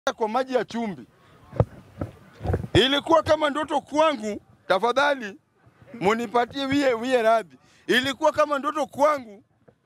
kwa maji ya chumvi. Ilikuwa kama ndoto kwangu, tafadhali munipatie wie, wie radhi. Ilikuwa kama ndoto kwangu,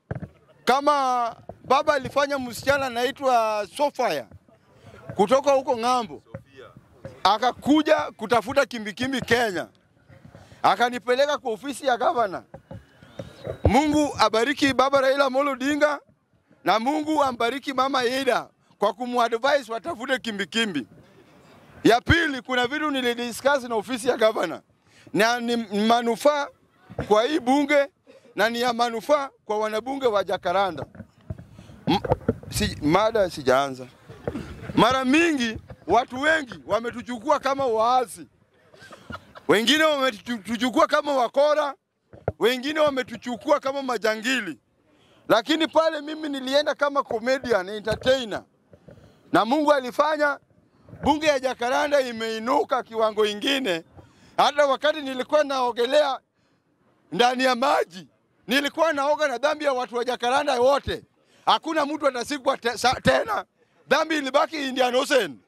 kama baba alifanya msichana anaitwa Sofia kutoka huko ng'ambo, akakuja kutafuta kimbikimbi Kenya, akanipeleka kwa ofisi ya gavana. Mungu abariki baba Raila Amolo Odinga na Mungu ambariki mama Ida kwa kumadvise watafute kimbikimbi. Ya pili, kuna vitu nilidiscuss na ofisi ya gavana na ni manufaa kwa hii bunge na ni ya manufaa kwa wanabunge wa Jakaranda. M si, mada sijaanza. Mara mingi watu wengi wametuchukua kama waasi, wengine wametuchukua kama wakora, wengine wametuchukua kama majangili, lakini pale mimi nilienda kama comedian entertainer, na Mungu alifanya bunge ya Jakaranda imeinuka kiwango ingine. Hata wakati nilikuwa naogelea ndani ya maji, nilikuwa naoga na dhambi ya watu wa Jakaranda wote, hakuna mtu atasikwa te, sa, tena. Dhambi ilibaki Indian Ocean.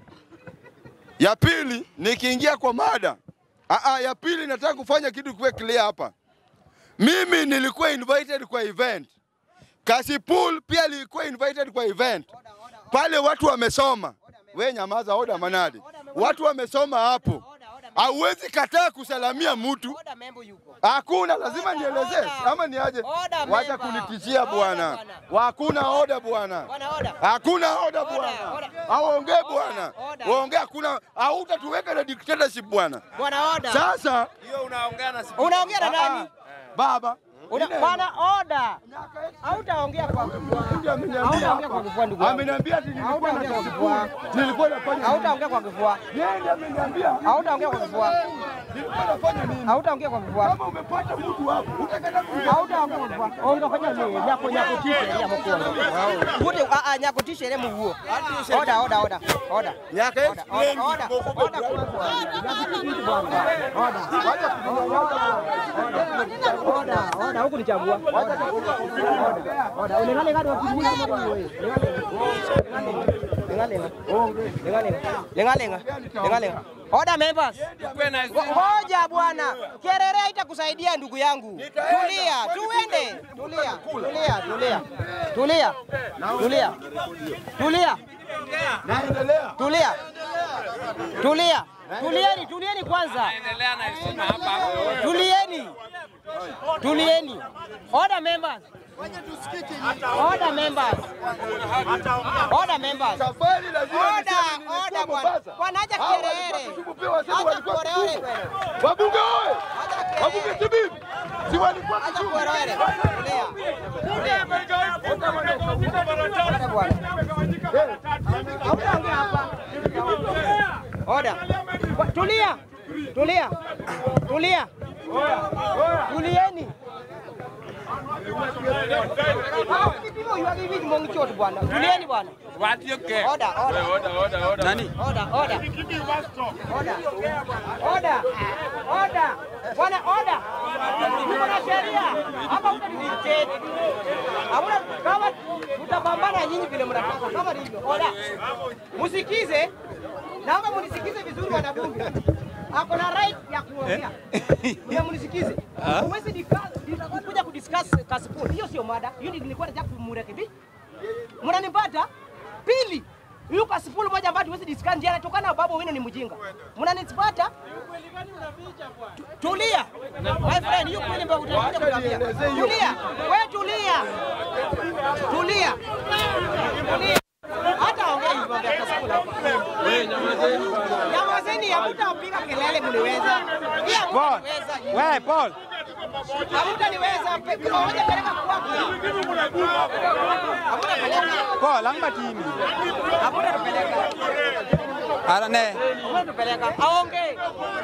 Ya pili, nikiingia kwa mada Aa, ya pili nataka kufanya kitu kuwe clear hapa. Mimi nilikuwa invited kwa event. Kasipul pia alikuwa invited kwa event. Pale watu wamesoma. We nyamaza, oda manadi. Watu wamesoma hapo. Hauwezi kataa kusalamia mtu. Hakuna, lazima nielezee ama ni aje? Wacha kunitishia bwana. Hakuna oda bwana. Hakuna oda bwana. Aongee bwana. Waongee hakuna, hautatuweka na dictatorship bwana. Bwana oda. Sasa Hiyo unaongea na Unaongea na nani? baba Una- Bwana oda. Hautaongea kwa Hautaongea kwa kifua ndugu yangu. ameniambia ati nilikuwa Hautaongea kwa na kifua. nilikuwa nafanya Hautaongea kwa kifua. yeye ndiye ameniambia Hautaongea kwa kifua. nilikuwa nafanya nini? Hautaongea kwa kifua. Kama umepata mtu hapo utakataa kuongea. Hautaongea kwa kifua. Ongea nini? Nyako nyako tishe ya mkono. Wote a a nyako tishe ile mguo. Oda oda oda. Oda. Nyaka Oda oda oda. Oda kwanza. Nyako tishe bwana. Oda. Oda oda huku nichagua. Oda. Oda. Unengale ngado wakimuli kama wewe. Lengalenga. Lengalenga. Lengalenga. Lengalenga. Oda members. Ngoja bwana, kelele haitakusaidia ndugu yangu. Tulia, tuende. Tulia, tulia, tulia, tulia, tulia, tulia, Naendelea. tulia, tulia, tulieni, tulieni kwanza, endelea na heshima hapa. tulieni, tulieni. Order members. Order members. Order members. Safari lazima Oda, niseme nilikuwa oda bwana. Mombasa. Bwana acha Hao walikuwa kelele. Kisumu pia wasema Acha walikuwa kelele Kisumu. bwana. Wabunge oye! Acha kelele. Wabunge kibibi. Si walikuwa Acha Kisumu. kelele. Tulia. Oda bwana. Hautaongea hapa. Oda. Kwa- Tulia. Tulia. Tulia. Tulieni. Hao vipimo hivi hivi mongi chote bwana. Tulieni bwana. Watioke. Oda, oda. Oda, oda, oda. Nani? Oda, oda. Oda. Oda. Oda. Bwana oda. Tuko na sheria. Hapa utadictate. Hamna kama tutapambana nyinyi vile mnataka. Kama hivyo. Oda. Msikize. Naomba mnisikize vizuri wanabunge. Ako na right ya kuongea. Mna mnisikize. Huwezi discuss kuja kudiscuss Kasipul. Hiyo sio mada. Hiyo nilikuwa nataka kumrekebisha. Mnanipata? Pili, huyu Kasipul moja ambaye tuwezi discuss ndiye anatokana na babu wenu ni mjinga. Mnanipata? Tu- Tulia. My friend, hiyo kweli ndio utakuja kuniambia. Tulia. Wewe tulia. Tulia. Tulia. Hata ongea hivyo vya Kasipul hapa. Nyamazeni, hamtapiga kelele mliweza. Pia hamtaniweza. Wewe Paul, Hamtaniweza. Kama moja peleka kwako. Hamtapeleka. Paul ang matini. Hamtatupeleka. Ara ne. Hamtatupeleka. Aongee.